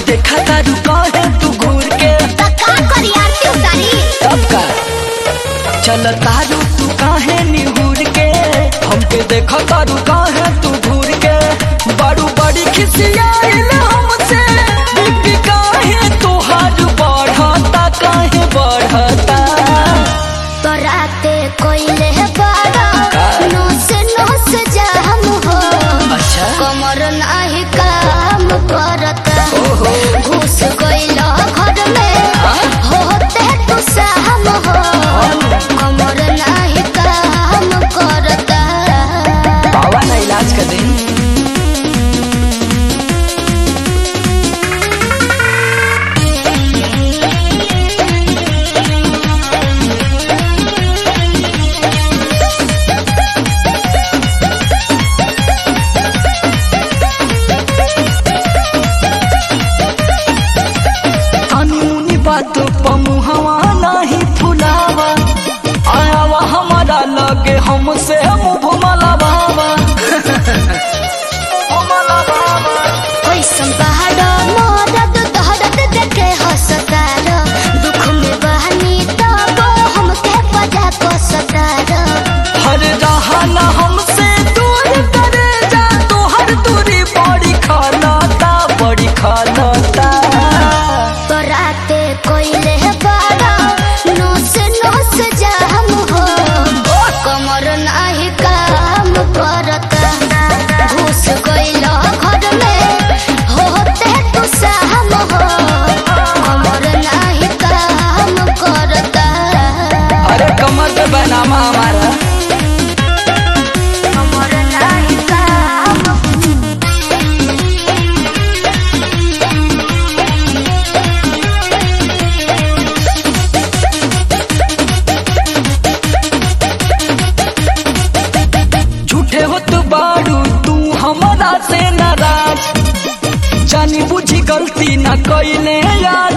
देखा तारू काहे तू घूर के तो का करी आरती उतारी तब का चल तारू तू काहे निहूर के हमके देखा तारू काहे तू घूर के बड़ू बड़ी खिसियाइल हमसे बीपी काहे तोहार बढ़ता काहे बढ़ता तो राते कोइले बाड़ा का? नोस नोस जाम हो अच्छा कमर नाही काम करता ओहो घुस गइल घर में हाँ? होते तू साम हो कमर नाही काम करता बाबा ना इलाज कर दे कानूनी बात पमुहवा नहीं फुलावा आयावा हमारा लगे हमसे मुँह मलावा कैसन पहाड़ मरद दहरद देखे हसतार दुख में बहनी तब हमके बजा कसतार हर रहा न हमसे दूर करे जा तो हर दूरी बड़ी खानाता बड़ी खानाता तो राते कोइले बाड़ा नोस नोस जाम हो कमर नाही काम करता घुस गइल घर में होते तू साम हो कमर नाही काम करता अरे कमर पे बनामा हमारा कमर नाही काम झूठे हो तो बाड़ू तू हमारा से नाराज जानी बुझी गलती न कइले यार